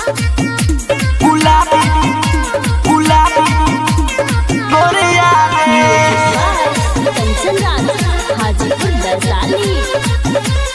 गुलाबी गुलाबी गोरिया रे कंचन राज हाजीपुर वैशाली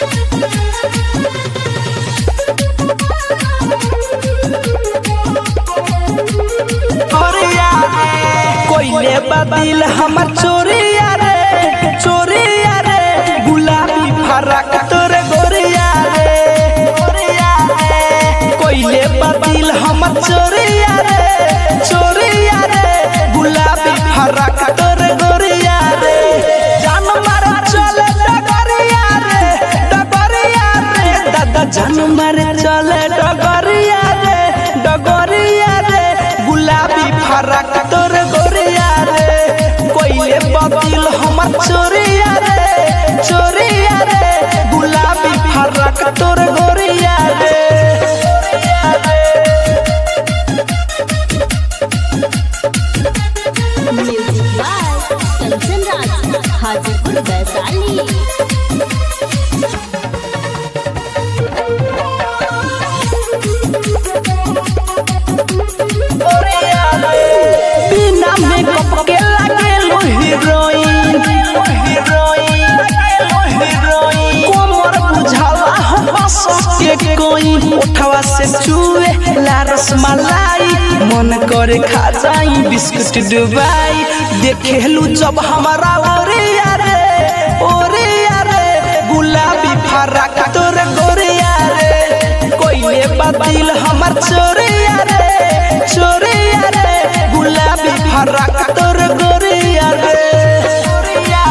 गोरिया रे कोइले बदिल हमर चोरिया रे चोरिया रे गुलाबी फरक तोर गोरिया रे गोरिया रे कोइले बदिल हमर चोरिया रे चोरिया रे गुलाबी फरक तोर गोरिया रे जान मार चले डगरिया रे डगरिया रे दादा जान मार चले डगरिया रे डगरिया रे गुलाबी फरक तोर गोरिया रे कोइले बदिल हमर चोरिया रे चोरिया रे गुलाबी फरक तोर गोरिया रे म्यूजिक बाय कंचन राज हाजीपुर वैशाली गोरिया रे बिना मेकअप के लागे लो हीरोइन हीरोइन हीरोइन कोमर बुझाला हंस के कोई उठवा से चूए लारस मलाई मन करे खा जाई बिस्कुट डुबाई देखेलू जब हमारा ओरिया रे ओरिया रे गुलाबी फराक तोर गोरिया रे कोइले बदिल हमर चोरिया रे चोरिया रे गुलाबी फराक तोर गोरिया रे गोरिया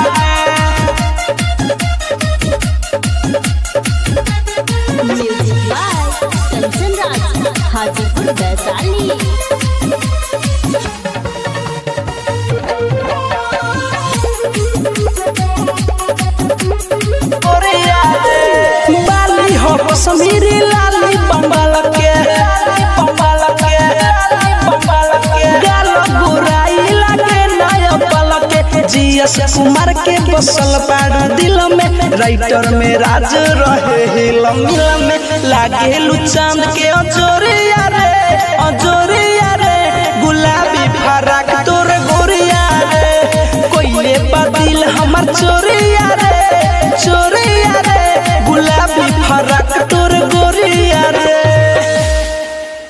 रे म्यूजिक बाय कंचन राज हाजीपुर वैशाली गोरिया रे बाली हो कश्मीरी लाली बंगाल के बंगाल के बंगाल के गाल गोराई लागे नया पल के जीएस कुमार के बसल पाड़ दिल में राइटर में राज रहे हिल मिल में लागे लू चांद के अजोरिया रे अजोरिया